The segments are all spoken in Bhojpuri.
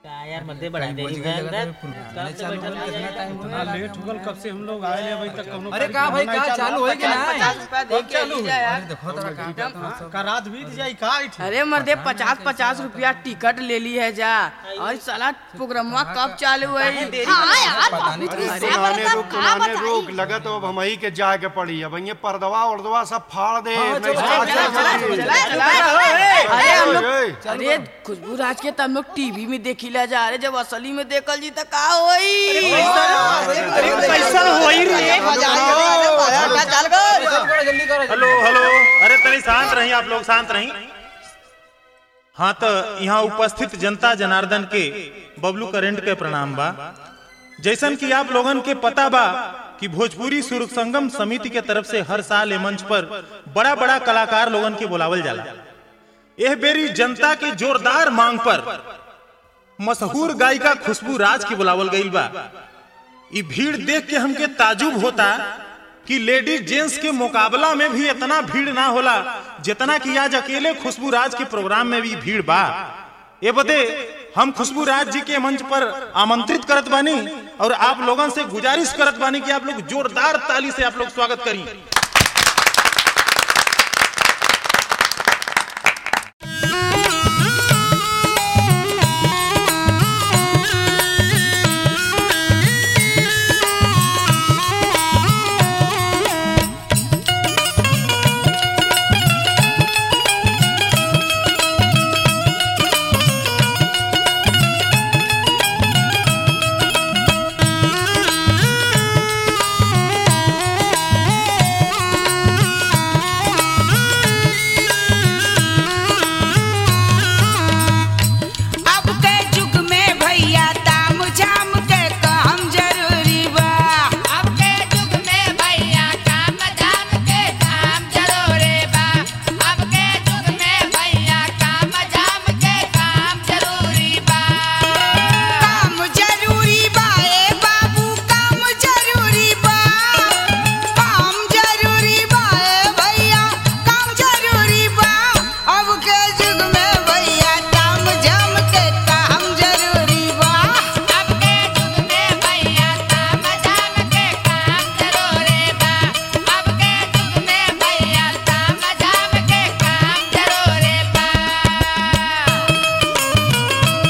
का यार मध्य बढ़ा दे इतना लेट हो गल कब से हम लोग आए अभी तक कोनो अरे का भाई का चालू होई कि ना कब चालू हुई? देखो तोरा काम का रात बीत जाई का इठी? अरे मर्दे पचास पचास रुपया टिकट ले ली है जा और साला प्रोग्रामा कब चालू है हाँ यार पता नहीं बाबू जी, अरे सब पुराने बता, रोक का पुराने बताई? रोक लगा तो अब हम ही के जाए के पड़ी अब ये पर्दवा उर्दवा सब फाड़ दे नहीं चलो, साथ चलो, चल चलो, चली। अरे हम लोग ओए, अरे खुशबू राज के तो हम लोग टीवी में देखिला जा रहे जब असली में देखल जी तो का होई कैसा होई रे जल्दी करो हेलो हेलो अरे तनी शांत रही आप लोग शांत रही हाँ तो यहाँ उपस्थित जनता जनार्दन के बबलू करेंट के प्रणाम बा जैसन कि आप लोगन के पता बा कि भोजपुरी सुर संगम समिति के तरफ से हर साल ए मंच पर बड़ा बड़ा कलाकार लोगन के बुलावल जाला यह बेरी जनता के जोरदार मांग पर मशहूर गायिका खुशबू राज की बुलावल गईल बा ई भीड़ देख के हमके ताजुब होता कि लेडीज जेंट्स के मुकाबला में भी इतना भीड़ ना होला जितना कि आज अकेले खुशबू राज के प्रोग्राम में भी भीड़ बा ये बदे हम खुशबू राज जी के मंच पर आमंत्रित करत बानी और आप लोगन से गुजारिश करत बानी कि आप लोग जोरदार ताली से आप लोग स्वागत करी अब के जुग में भैया ताम झाम के काम जरूरी बा अब के जुग में भैया काम झाम के काम जरूरी बा अब के जुग में भैया काम झाम के काम जरूरी बा काम जरूरी बा ए बाबू काम जरूरी बा काम जरूरी बा ए भैया काम जरूरी बा अब के जुग में भैया काम झाम के काम जरूरी बा अब के जुग में भैया काम झाम के काम जरूरी बा अब के जुग में भैया काम झाम के काम जरूरी बा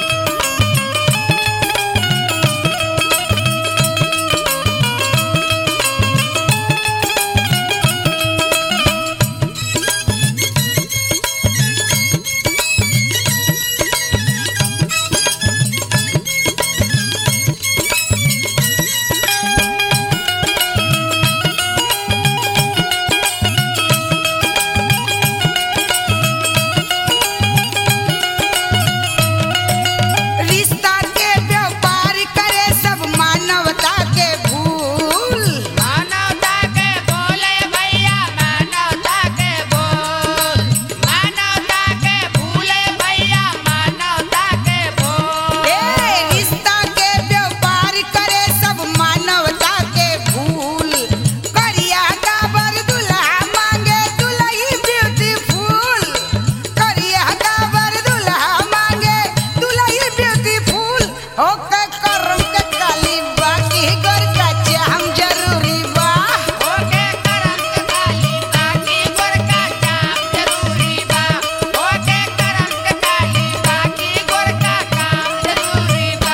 रिश्ता के व्यापार करे सब मानवता के भूल मानवता के बोले भैया मानवता के बोल मानवता के भूले भैया मानवता के बोल ए रिश्ता के व्यापार करे सब मानवता के भूल करिया गाबर दुल्हा मांगे दुल्ही ब्यूटीफुल करिया गाबर दुल्हा मांगे दुल्ही ब्यूटीफुल होके करम के काली बाकी गोर का चाम जरूरी बा होके करम के काली बाकी गोर का चाम जरूरी बा होके करम के काली बाकी गोर का काम जरूरी बा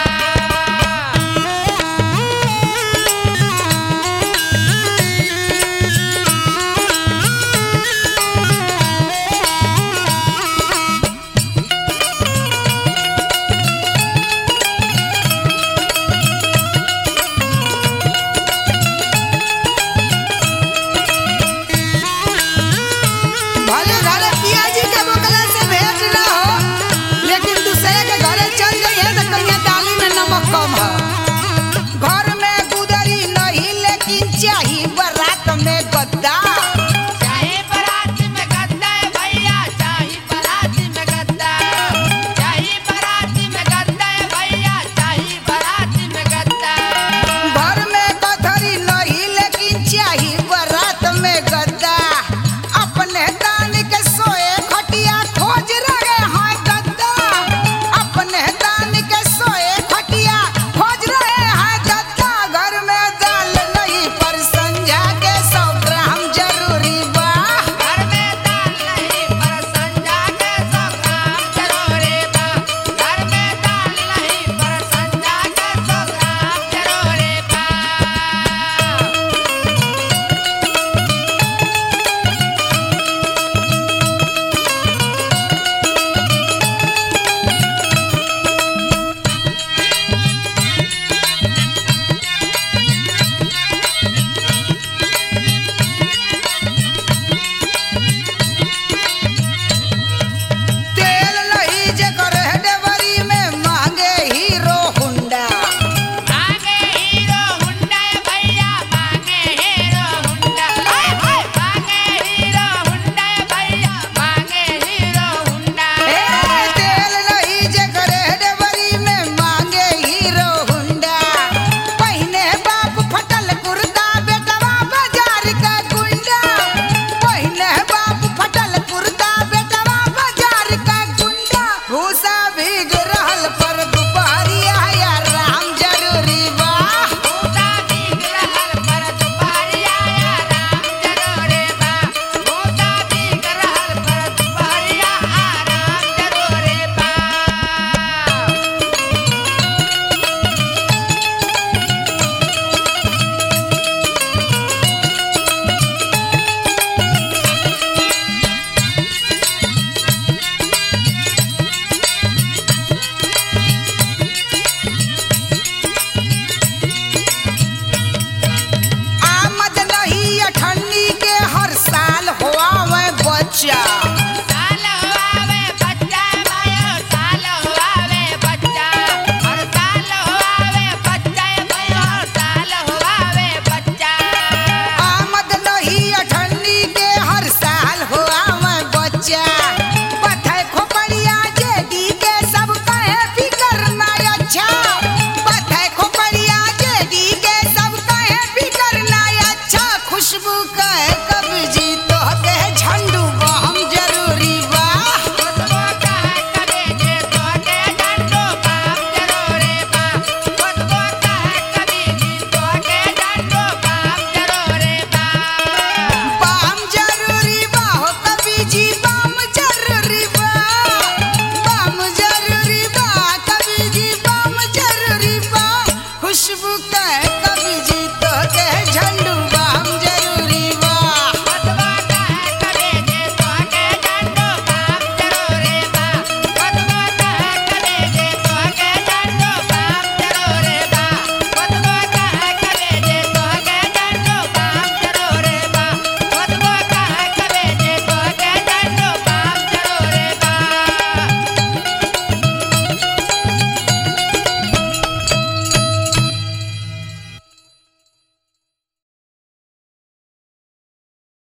समस्या